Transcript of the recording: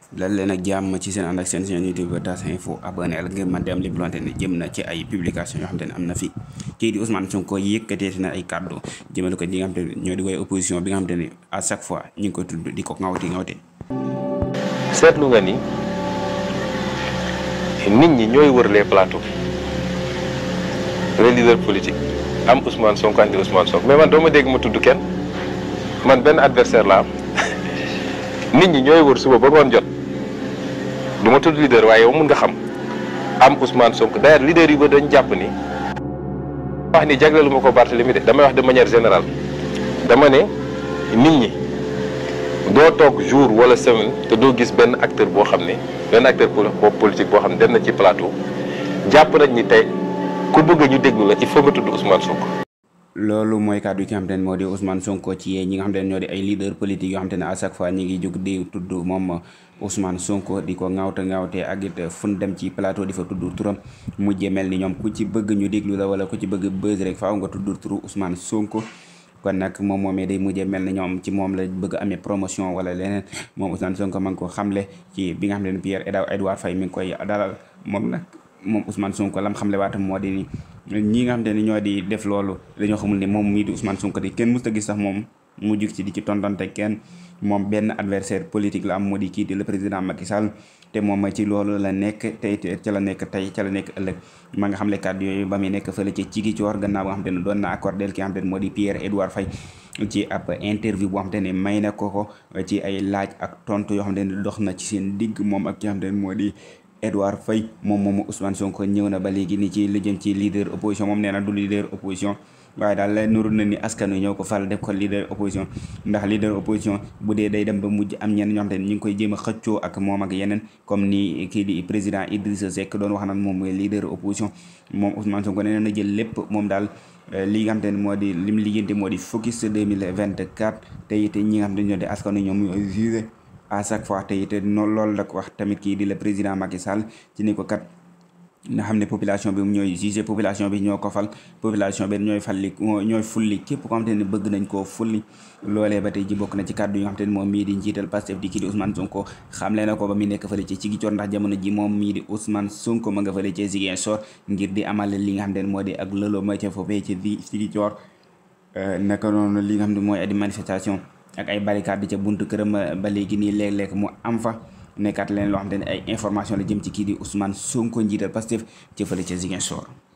dal leen ak jàmm ci seen ànd ak seen chaîne YouTube Tas Info abonné la ngir man di am lépp loo xamante ne jëm na ci ay publication yoo xamante ne am na fi kii di Ousmane Sonko yëkkateeti na ay kàddu jëmale ko ñi nga xamante ne ñoo di woy opposition bi nga xamante ne à chaque fois ñu ngi ko tudd di ko ŋawti ŋawte seetlu nga ni nit ñi ñooy wër les plateaux les leaders politiques am Ousmane Sonko andi Ousmane Sonko mais man doo ma dégg ma tudd kenn man benn adversaire la am nit ñi ñooy wër suba ba ngoon jot du ma tudd leader waaye yow mun nga xam am Ousmane Sonko d'ailleurs leader yi ba dañ jàpp ni wax ni jagleelu ma ko Barthélemy de damay wax de manière générale dama ne nit ñi doo toog jour wala semaine te doo gis benn acteur boo xam ne benn acteur politique boo xam ne dem na ci plateau jàpp nañ ni tey ku bëgg ñu déglu la il faut nga tudd Ousmane Sonko. loolu mooy kàddu ki nga xamante ne moo di Ousmane Sonko ci ñi nga xamante ne ñoo di ay leader politique yoo xamante ne à chaque fois ñi ngi jóg di tudd moom Ousmane Sonko di ko ŋaawte ŋaawte ak it fu ñu dem ci plateau di fa tudd turam mujjee mel ni ñoom ku ci bëgg ñu déglu la wala ku ci bëgg buzz rek faaw nga tudd turu Ousmane Sonko. kon nag moom moomee day mujjee mel ni ñoom ci moom la bëgg amee promotion wala leneen moom Ousmane Sonko ma ngi ko xamle ci bi nga xam ne Pierre Edouard Faye mi ngi koy dalal moom nag moom Ousmane Sonko lam xamle waatam moo di ni ñi nga xam te ne ñoo di def loolu dañoo xamul ne moom mii di Ousmane Sonko di kenn musta gis sax moom mu jug ci di ci tontante kenn moom benn adversaire politique la am moo di kii di le président Macky Sall te moom ci loolu la nekk tey ca la nekk tey ca la nekk ëllëg ma nga xam le kàddu yooyu ba muy nekk fële ca cigi coor gannaaw boo xam te ne doon na accordé ki nga xam te ne moo di Pierre Edouard Faye ci ab interview boo xam te ne may na ko ko ci ay laaj ak tontu yoo xam te ne dox na ci seen digg moom ak ki nga xam te ne moo di Edouard Faye moom moomu Ousmane Sonko ñëw na ba léegi ni ci li jëm ci leader opposition moom nee na du leader opposition waaye daal la nuru na ni askan wi ñoo ko fal def ko leader opposition ndax leader opposition bu dee day dem ba mujj am ñenn ñoo xam te ne ñu ngi koy jéem a xëccoo ak moom ak yeneen comme ni kii di président Idrissa Seck doon wax naan moom mooy leader opposition moom Ousmane Sonko nee na jël lépp moom daal li nga xam te ne moo di lim liggéeyante moo di focus 2024 te it ñi nga xam te ne ñoo di askan wi ñoom ñooy jugé à chaque fois te it noonu loolu la ko wax tamit kii di le président Macky Sall ci ni ko kat nga xam ne population bi ñooy jugé population bi ñoo ko fal population bi ñooy falli ñooy fulli képp ko xam te ne bëgg nañ koo fulli loolee ba tey ji bokk na ci kàddu yi nga xam te ne moom mii di njiital Pastef di kii di Ousmane Sonko xamle na ko ba mu nekk fële ci Ziguinchor ndax jamono ji moom mii di Ousmane Sonko ma nga fële ci Ziguinchor ngir di amal li nga xam te ne moo di ak lëloo ma ca foofee ci Ziguinchor naka noonu li nga xam ne mooy di manifestation ak ay barricade ca buntu këram ba léegi nii léeg-léeg mu am fa nekkaat leen loo xam te ne ay information la jëm ci kii di Ousmane Sonko njiital Pastef ci fële ca Ziguinchor